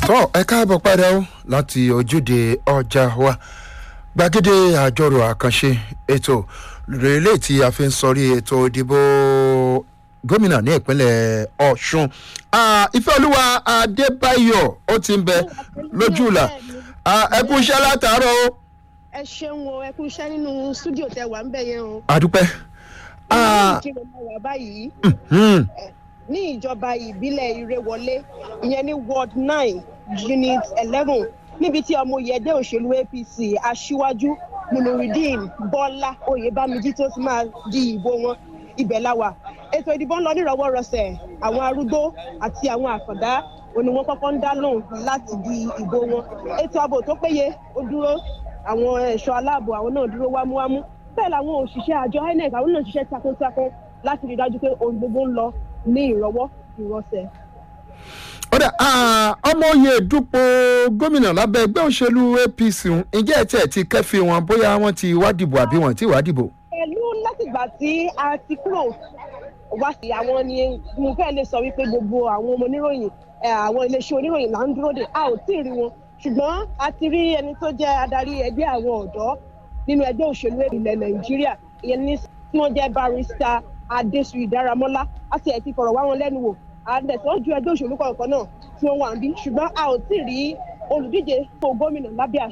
tọ́ ẹ káàbọ̀ padà ó láti ojúde ọjà wa gbàgede àjọrò àkànṣe ètò rèlé tí a fi ń sọrí ètò ìdìbò gómìnà ní ìpínlẹ̀ ọ̀ṣun ìfẹ́olúwa adébáyọ̀ ó ti ń bẹ lójú ìlà ẹ kú iṣẹ́ látàárọ̀ o. ẹ ṣeun o ẹ kú iṣẹ́ nínú stúdíò tẹ wà ń bẹ̀ yẹn o. àdúpẹ́. ìkírun máa wà báyìí ní ìjọba ìbílẹ̀ ìrẹwọlé ìyẹn ní ward nine unit eleven níbi tí ọmọ yẹ̀dẹ́ òṣèlú apc aṣíwájú nurudeen bọ́lá oyèbámijì tó ti máa di ìbò wọn ibẹ̀ la wà ètò ìdìbò ń lọ nírọ̀wọ́rọsẹ̀ àwọn arúgbó àti àwọn àkàndá òní wọn kọ́kọ́ ń dá lóhùn láti di ìbò wọn ètò ààbò tó péye ó dúró àwọn ẹ̀ṣọ́ aláàbò àwọn náà dúró wámúwámú bẹ́ẹ̀ làwọn òṣìṣẹ́ àjọ inec àwọn náà ṣiṣẹ́ takuntakun láti rí i dájú pé ohun gbogbo ń lọ ní ìrọwọ́ ìrọsẹ̀. ọ̀dà ọmọ oyè dúpọ̀ gómìnà lábẹ́ ẹgbẹ́ òṣèlú apc ǹjẹ́ ẹ̀ tí ẹ̀ ti kẹ́fì wọn bóyá wọ́n ti wá dìbò àbí wọ́n ti wá dìbò. pẹ̀lú látìgbà tí a ti kúrò wá sí àwọn ni mo fẹ́ lè sọ wípé gbogbo àwọn ọmọ oníròyìn àwọn iléeṣẹ́ oníròyìn là ń dúró dè a ò tí ì rí wọn ṣùgbọ́n a ti rí ẹni tó jẹ́ adarí ẹgbẹ́ àwọn ọ̀dọ́ nínú ẹgbẹ́ òṣèlú ilẹ̀ nàìjíríà ìyẹn ní tí wọ́n jẹ́ barista adéṣuyì dáramọ́lá a ti ẹ̀ ti fọ̀rọ̀ wá wọn lẹ́nu wò àdẹ̀tọ́ ju ẹgbẹ́ òṣèlú kọ̀ọ̀kan náà tí wọ́n wà ń bí ṣùgbọ́n a ò tí ì rí olùdíje fún gómìnà lábẹ́